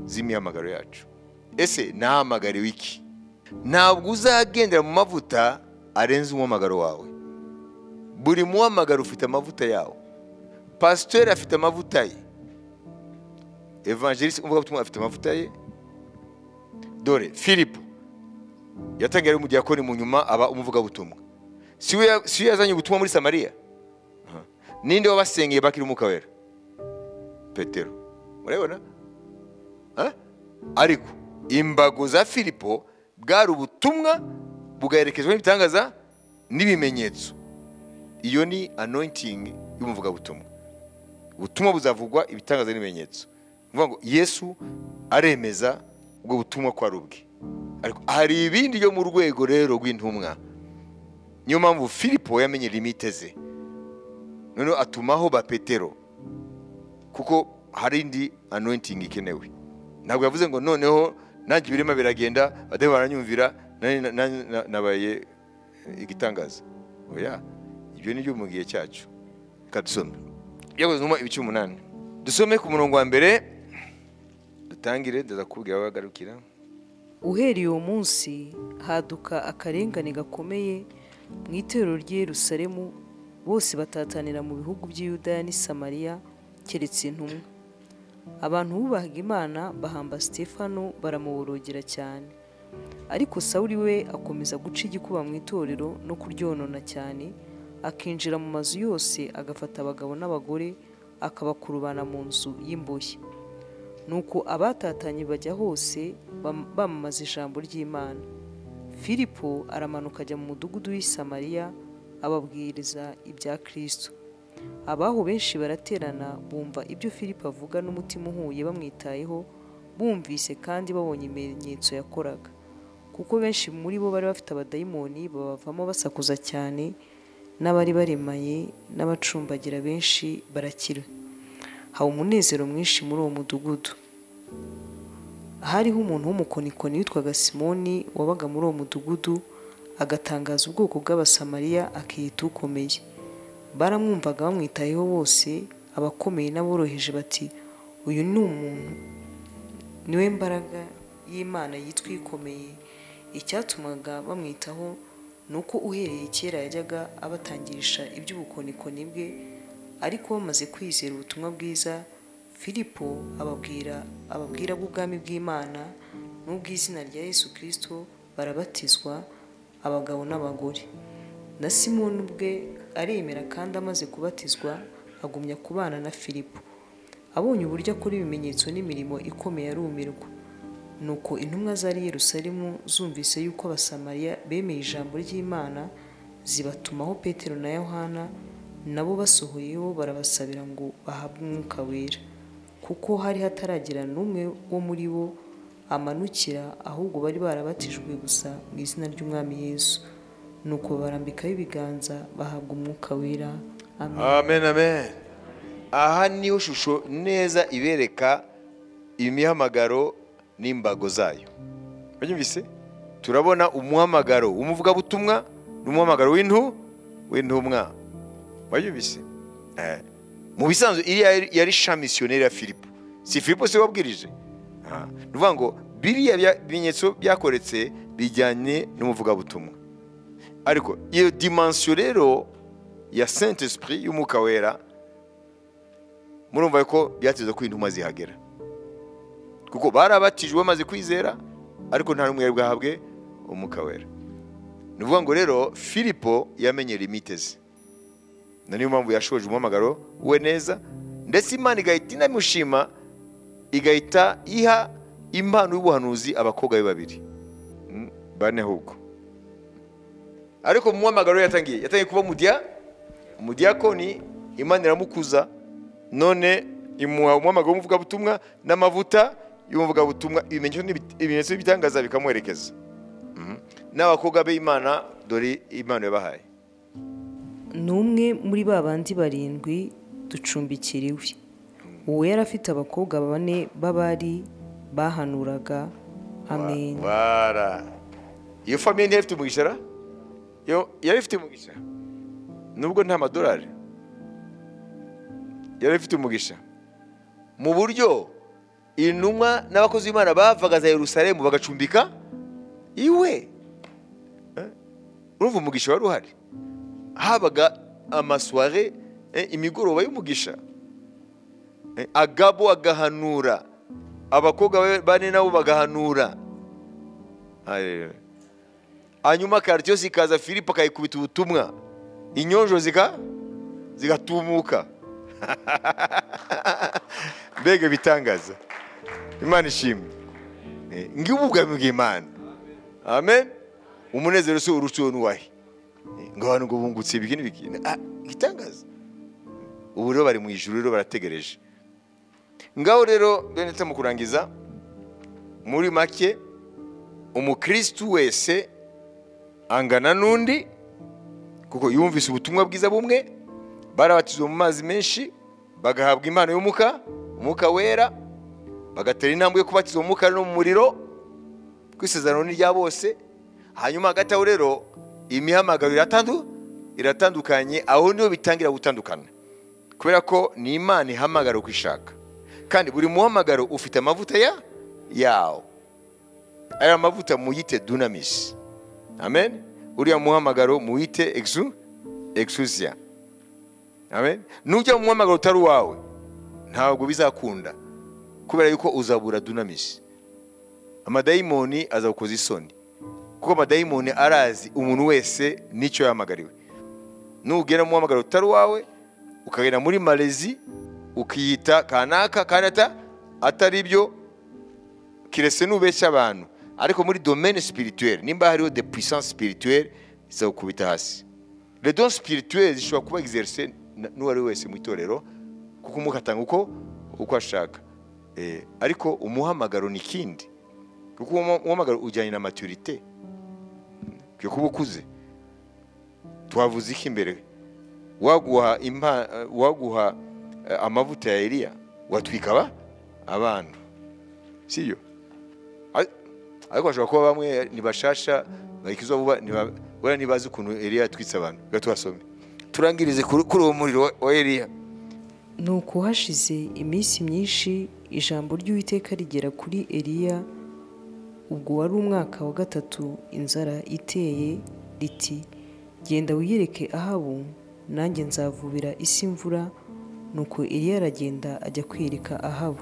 z'imihamagaro yacu ese nahamagariwe iki ntabwo uzagendera mu mavuta arenze umuhamagaro wawe buri muhamagaro ufite amavuta yawo pasiteri afite amavuta ye evangelisi umuvugabutumwa afite amavuta ye dore filipo yatangiye ari umudiyakoni mu nyuma aba umuvugabutumwa si we yazanye ubutumwa muri samariya ninde wabasengeye bakiri umwuka wera petero murabibona ariko imbago za filipo bwari ubutumwa bugaherekezwa n'ibitangaza n'ibimenyetso iyo ni anointing y'umuvugabutumwa ubutumwa buzavugwa ibitangaza n'ibimenyetso ni ngo yesu aremeza ubwo butumwa ko ari ubwe ariko hari ibindi byo mu rwego rero rw'intumwa niyo mpamvu filipo yamenye limite ze noneho atumaho ba petero kuko hari indi anointing ikenewe ntabwo yavuze ngo noneho nanjye ibirimo biragenda badahe baranyumvira nabaye igitangaza oya ibyo ni byo mu gihe cyacu reka dusome byakozwemo ibice umunani dusome ku murongo wa mbere dutangire ndazakubwira abagarukira uhereye uwo munsi haduka akarengane gakomeye mu itorero ry'i Yerusalemu bose batatanira mu bihugu by'i Yudaya n'i Samariya keretse intumwa abantu bubahaga imana bahamba Stefano baramuborogera cyane ariko sawuri we akomeza guca igikuba mu itorero no kuryonona cyane akinjira mu mazu yose agafata abagabo n'abagore akabakurubana mu nzu y'imboshye nuko abatatanye bajya hose bamamaza ijambo ry'imana filipo aramanuka ajya mu mudugudu w'i Samariya ababwiriza ibya kirisito abaho benshi baraterana bumva ibyo filipo avuga n'umutima uhuye bamwitayeho bumvise kandi babonye ibimenyetso yakoraga kuko benshi muri bo bari bafite abadayimoni babavamo basakuza cyane n'abari baremaye n'abacumbagira benshi barakira haba umunezero mwinshi muri uwo mudugudu hariho umuntu w'umukonikoni witwaga simoni wabaga muri uwo mudugudu agatangaza ubwoko bw'abasamariya akiyita ukomeye baramwumvaga bamwitayeho bose abakomeye n'aboroheje bati uyu ni umuntu niwe mbaraga y'imana yitwa ikomeye icyatumaga bamwitaho ni uko uhereye kera yajyaga abatangisha iby'ubukonikoni bwe ariko bamaze kwizera ubutumwa bwiza filipo ababwira ababwira bw'ubwami bw'imana n'ubw'izina rya yesu kirisito barabatizwa abagabo n'abagore na simoni ubwe aremera kandi amaze kubatizwa agumya kubana na filipo abonye uburyo akora ibimenyetso n'imirimo ikomeye arumirwa nuko intumwa zari Yerusalemu zumvise yuko abasamariya bemeye ijambo ry'imana zibatumaho petero na yohana nabo basohoyeho barabasabira ngo bahabwe umwuka wera kuko hari hataragira n'umwe wo muri bo amanukira ahubwo bari barabatijwe gusa mu izina ry'umwami yesu nuko barambikaho ibiganza bahabwa umwuka wera amen amen aha niyo shusho neza ibereka imihamagaro n'imbago zayo banyumvise turabona umuhamagaro w'umuvugabutumwa n'umuhamagaro w'intu w'intumwa banyumvise mu bisanzwe iriya yari shamisiyoneri ya filipo si filipo se wabwirije ni ukuvuga ngo biriya bimenyetso byakoretse bijyanye n'umuvugabutumwa ariko iyo dimansiyo rero ya saint esprit y'umwuka wera murumva ko byateza ko intumwa zihagera kuko barabatijwe bamaze kwizera ariko nta n'umwe yari bwahabwe umwuka wera ni ukuvuga ngo rero filipo yamenye limite ze niyo mpamvu yashoje umuhamagaro we neza ndetse imana igahita inamushima igahita iha impano y'ubuhanuzi abakobwa be babiri bane ahubwo ariko mu muhamagaro yatangiye yatangiye kuba umudya umudiyakoni imana iramukuza none imuha umuhamagaro w'umuvugabutumwa n'amavuta y'umuvugabutumwa ibimenyetso- ibimenyetso by'ibitangaza bikamuherekeza Mhm. n'abakobwa b'imana dore imana yabahaye ni umwe muri ba bandi barindwi ducumbikiriwe uwo yari afite abakobwa bane b'abari bahanuraga amen Wara. iyo famiye ntiyari ifite umugisha ra? Yo- yari ifite umugisha nubwo nta madolari yari ifite umugisha mu buryo intumwa n'abakozi b'imana bavaga za yerusalemu bagacumbika iwe Eh? urumva umugisha wari uhari habaga amasware eh, imigoroba y'umugisha Eh, agabo agahanura abakobwa be- bane nabo bagahanura Haleluya. hanyuma karitiyosi ikaza filipo akayikubita ubutumwa inyonjo zika zigatumuka mbega bitangaza imana ishimwe Eh, ngibu ubwami bw'imana amen umunezero si uruciwe n'uwahe Eh, ngo abantu ngo bungutse ibiki n'ibiki Ah, igitangaza ubu rero bari mu ijuru rero barategereje ngaho rero bene mu kurangiza muri make umukristu wese angana n'undi kuko yumvise ubutumwa bwiza bumwe barabatizwa mu mazi menshi bagahabwa impano y'umuka umwuka wera bagatera intambwe yo kubatizwa mu mwuka no mu muriro kuko isezerano ni irya bose hanyuma hagati aho rero imihamagaro iratandu iratandukanye aho niho bitangira gutandukana kubera ko ni imana ihamagara uko ishaka kandi buri muhamagaro ufite amavuta ya yawo aya mavuta muyite dunamis amen uriya muhamagaro muyite exu exusia amen nujya mu muhamagaro utari uwawe ntabwo bizakunda kubera yuko uzabura dunamis amadayimoni azagukoza isoni kuko amadayimoni arazi umuntu wese n'icyo yahamagariwe nugera mu muhamagaro utari uwawe ukagenda muri malezi ukiyita kanaka kandi ata- atari byo kirese nubeshya abantu ariko muri domaine spirituelle nimba hariho de puissance spirituelle zizagukubita hasi les dons spirituelles zishobora kuba exerce na- n'uwari we wese mu itorero kuko umwuka atanga uko uko ashaka eh, ariko umuhamagaro ni ikindi kuko uwo umuhamagaro ujyanye na maturité ukwiye kuba ukuze twavuze iki imbere waguha impa eh, waguha eh, amavuta ya Eliya watwika aba abantu sibyo Ar- ariko bashobora kuba bamwe ntibashasha bakiza vuba ntiba- wenda ntibazi ukuntu Eliya yatwitse abantu reka tubasome turangirize kuri kuri uwo muriro wa- wa Eliya ni uko hashize iminsi myinshi ijambo ry'uwiteka rigera kuri eliya ubwo wari umwaka wa gatatu inzara iteye riti genda wiyereke ahabu nanjye nzavubira isi imvura nuko eliya aragenda ajya kwiyereka ahabu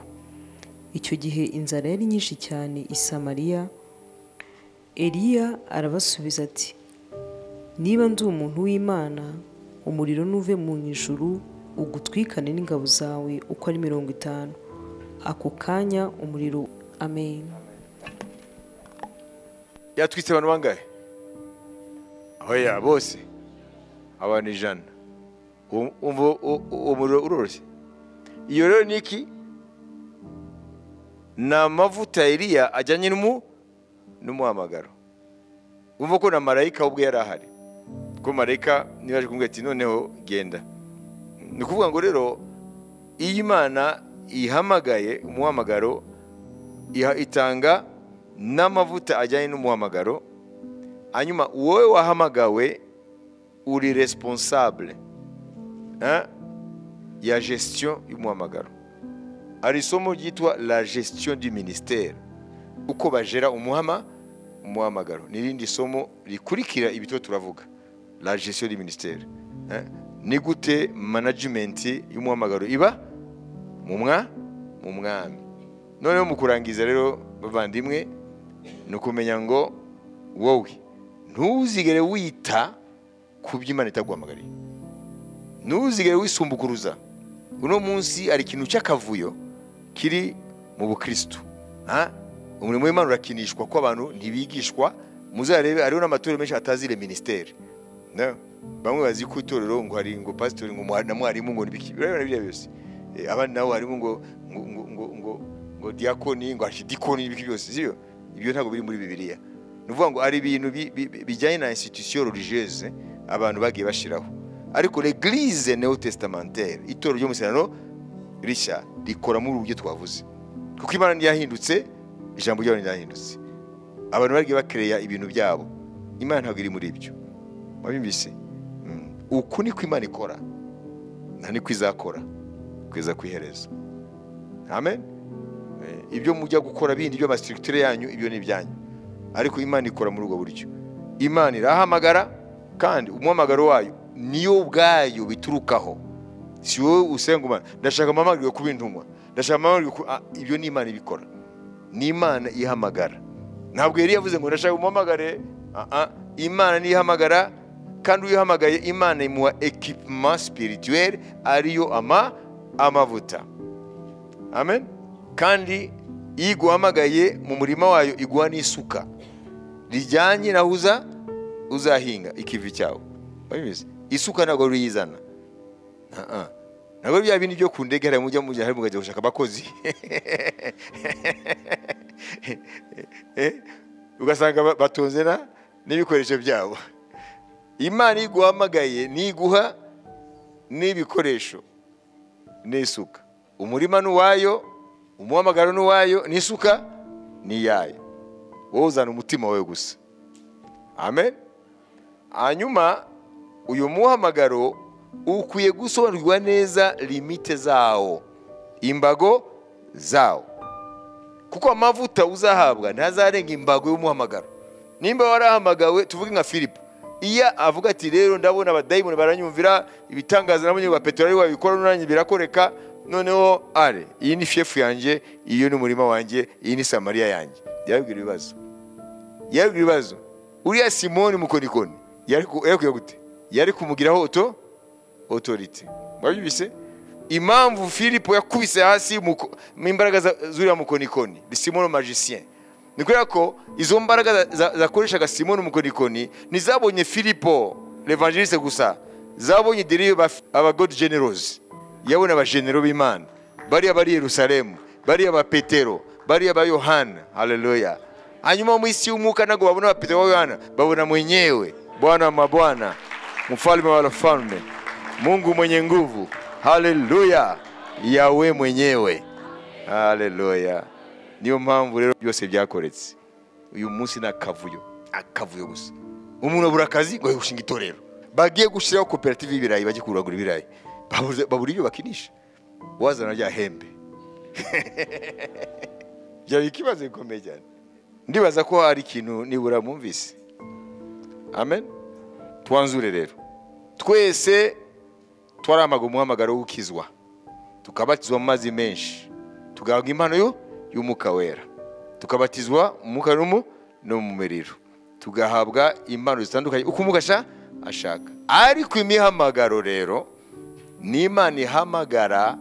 icyo gihe inzara yari nyinshi cyane i samariya eliya arabasubiza ati niba ndi umuntu w'imana umuriro nuve mu ijuru ugutwikane n'ingabo zawe uko ari mirongo itanu ako kanya umuriro amen yatwitse abantu bangahe oya bose abantu ijana Uwo- uwo uwo- uwo muriro uroroshye iyo rero ni iki ni amavuta ya Eliya ajyanye n'umu n'umuhamagaro wumva ko na marayika ubwe yari ahari ko marayika niba yaje kumubwira ati noneho genda ni ukuvuga ngo rero iyo imana ihamagaye umuhamagaro iha- itanga n'amavuta ajyanye n'umuhamagaro hanyuma wowe wahamagawe uri responsable hein, ya gestion y'umuhamagaro hari isomo ryitwa la gestion du ministère uko bajera umuhama umuhamagaro n'irindi somo rikurikira ibyo turavuga la gestion du ministère hein. ni gute management y'umuhamagaro iba mu mwa mu mwami noneho mu kurangiza rero bavandimwe ni ukumenya ngo wowe ntuzigere wita ku byo imana itaguhamagariye ntuzigere wisumbukuruza uno munsi hari ikintu cy'akavuyo kiri mu bukristo Ha? umurimo w'imana urakinishwa ko abantu ntibigishwa muzarebe hariho n'amatorero menshi atazire minisiteri na- bamwe bazi ko itorero ngo hari ngo pasitori ngo muha- na mwarimu ngo nibiki urabibona biriya byose Eh, abandi nabo harimo ngo ngo ngo ngo ngo ngo diakoni ngo archidikoni n'ibiki byose sibyo ibyo ntabwo biri muri bibiliya ni ukuvuga ngo hari ibintu bi- bi- bi- bijyanye na institution religieuse abantu bagiye bashyiraho ariko l'église néo-testamentaire itorero ryo mu musarano rishya rikora muri ubu buryo twavuze kuko imana ntiyahindutse ijambo ryayo ntirahindutse abantu bagiye bakereya ibintu byabo imana ntabwo iri muri ibyo wabimvise Mm. uku niko imana ikora nta niko izakora kugeza ku iherezo amen Eh, ibyo mujya gukora bindi by'amasitirikitire yanyu ibyo ni ibyanyu ariko imana ikora muri ubwo buryo imana irahamagara kandi umuhamagaro wayo niyo ubwayo biturukaho si wowe usenga umwana ndashaka amamagare kuba intumwa ndashaka amamagare kuba Ah, ibyo ni imana ibikora ni imana ihamagara ntabwo yari yavuze ngo ndashaka umuhamagare Ah, ah. imana nihamagara kandi uyihamagaye imana imuha ekipema spirituel ariyo ama amavuta amen kandi iyo iguhamagaye mu murima wayo iguha n'isuka rijyanye naho uza uzahinga ikivi cyawe Urabizi? isuka ntabwo ari uyizana Ah-ah. ntabwo ari bya bindi byo ku ndege hariya mujya mujya hari mugajya gushaka abakozi Eh, ugasanga ba- batunze na n'ibikoresho byabo imana iyo iguhamagaye niguha n'ibikoresho n'isuka umurima ni uwayo umuhamagaro ni uwayo n'isuka ni iyayo wowe uzana umutima wawe gusa amen hanyuma uyu muhamagaro ukwiye gusobanukirwa neza limite zawo imbago zawo kuko amavuta uzahabwa ntazarenga imbago y'umuhamagaro nimba warahamagawe tuvuge nka filipo iyo avuga ati rero ndabona abadayimoni baranyumvira ibitangaza nabonye ba petero ari wabikora n'uranjye birakoreka noneho are iyi ni shefu yanjye iyo ni umurima wanjye iyi ni samariya yanjye yarabwira ibibazo yarabwira ibibazo uriya simoni mukonikoni yari ku- yari kujya gute yari kumugiraho oto otorite mwabyumvise impamvu filipo yakubise hasi muko- mu imbaraga za- z'uriya mukonikoni ni simono magisien ni kubera ko izo mbaraga za- za- zakoreshaga simono mukonikoni ntizabonye filipo levangeliste gusa zabonye deriyo abagod generos yabona abagenero b'imana bariya bari i yerusalemu bariya ba petero bariya ba yohana haleluya hanyuma mu isi y'umwuka ntabwo babona ba petero ba yohana babona mwenyewe bwana wa mabwana mfalme wa wafalme Mungu mwenye nguvu, haleluya, yawe mwenyewe, haleluya. Niyo mpamvu rero byose byakoretse uyu munsi ni akavuyo, akavuyo gusa. Umuntu abura akazi ngo gushinga itorero, bagiye gushyiraho koperative y'ibirayi, bajye kuragura ibirayi, Babuze- babura ibyo bakinisha, wazana rya hembe byaba ikibazo gikomeye cyane. Ndibaza ko hari ikintu nibura mwumvise, amen. Twanzure rero twese twaramaga umuhamagaro w'ukizwa tukabatizwa mu mazi menshi tugahabwa impano yo- y'umwuka wera tukabatizwa mu mwuka n'umu no mu muriro tugahabwa impano zitandukanye uko umugasha ashaka ariko imihamagaro rero ni imana ihamagara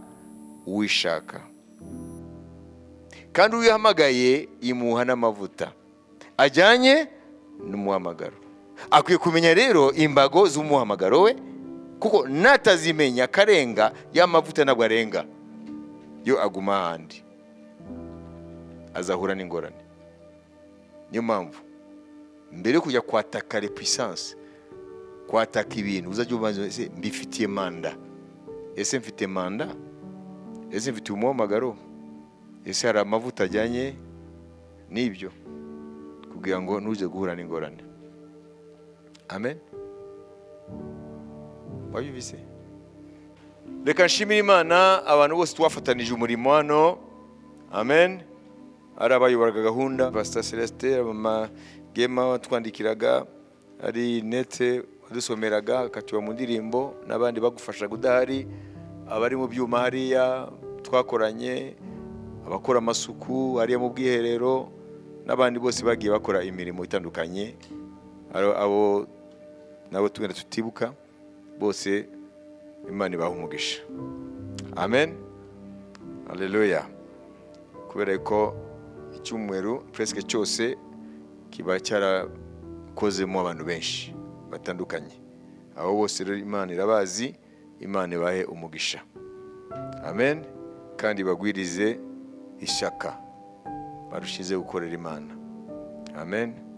uwishaka kandi uwihamagaye imuha n'amavuta ajyanye n'umuhamagaro akwiye kumenya rero imbago z'umuhamagaro we kuko natazimenya akarenga ya mavuta ntabwo arenga yo aguma ahandi azahura n'ingorane niyo mpamvu mbere yo kujya kwataka repuissance kwataka ibintu uzajya ubanza ese mbifitiye manda ese mfite manda ese mfite umuhamagaro ese hari amavuta ajyanye n'ibyo kugira ngo ntuze guhura n'ingorane amen wabibise reka nshimire imana abantu bose twafatanije umurimo hano amen ari abayoboraga gahunda pasita celestin mama gema watwandikiraga ari nete wadusomeraga akatuba mu ndirimbo n'abandi bagufashaga udahari abari mu byuma hariya twakoranye abakora amasuku hariya mu bwiherero n'abandi bose bagiye bakora imirimo itandukanye Ari abo nabo tugenda tutibuka bose imana ibaha umugisha amen aleluya kubera ko icyumweru puresike cyose kiba cyara ukozemo abantu benshi batandukanye abo bose rero imana irabazi imana ibahe umugisha amen kandi bagwirize ishyaka barushize gukorera imana amen